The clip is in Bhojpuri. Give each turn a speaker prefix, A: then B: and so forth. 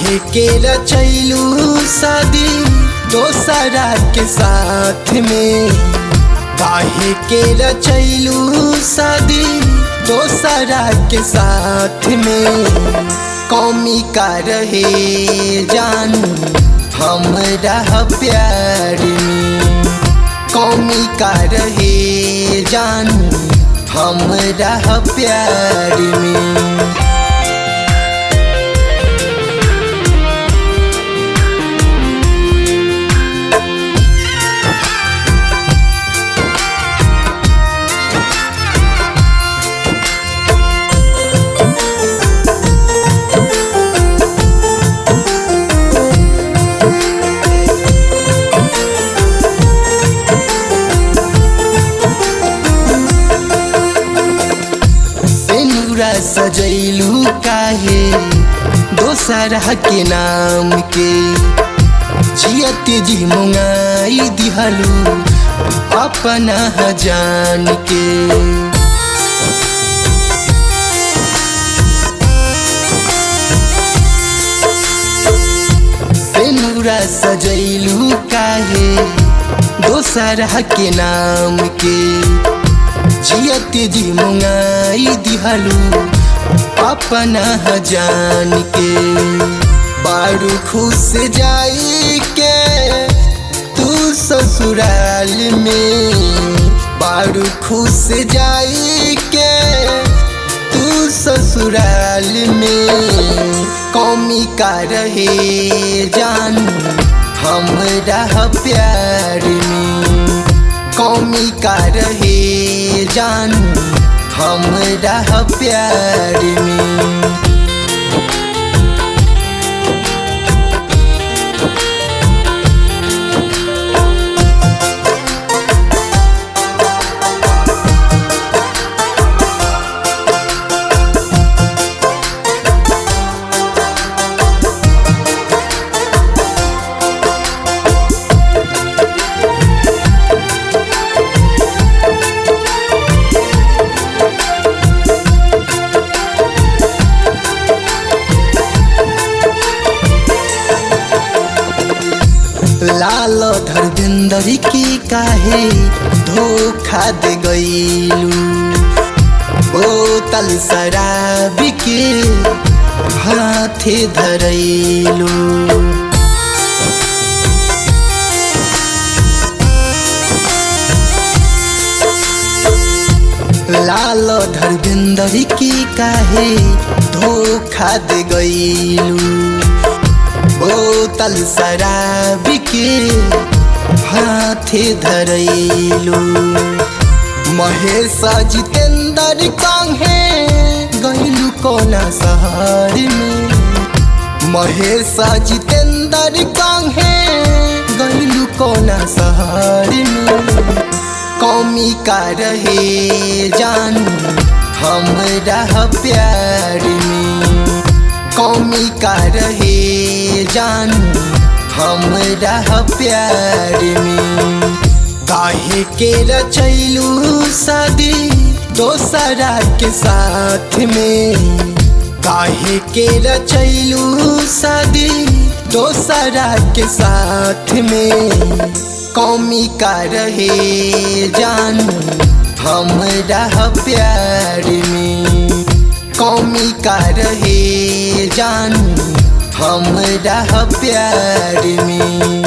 A: काहे के रचैलू शादी दोसरा के साथ में काहे के रचैलू शादी दोसरा के साथ में कौमी का रहे जान हमरा प्यार में कौमी का रहे जान हमरा प्यार में सेनुरा सजैलू काहे दोसरा के नाम के जियत जी मुंगाई दिहलू अपना जान के सेनुरा सजैलू काहे दोसरा के नाम के जियत जी मुंगाई दिहलू अपना जान के बारू खुश जाई के तू ससुराल में बारू खुश जाई के तू ससुराल में कौमी का रहे जान हमरा प्यार में कौमी का रहे जान हमरा प्यार में लाल धर्मेंद्र की काहे धोखा दे गईलू बोतल शराब के हाथे धरैलू लाल धर्मेंद्र की काहे धोखा दे गईलू बोतल शराब के हाथे धरैलू महेश जितेंद्र कांहे गईलू कोना शहर में महेश जितेंद्र कांहे गईलू कोना शहर में कौमी का रहे जान हमरा प्यार में कौमी का रहे जान हमरा प्यार में काहे के रचैलू शादी दोसरा के साथ में काहे के रचैलू शादी दोसरा के साथ में कौमी का रहे जान हमरा प्यार में कौमी का रहे जान हमरा प्यार में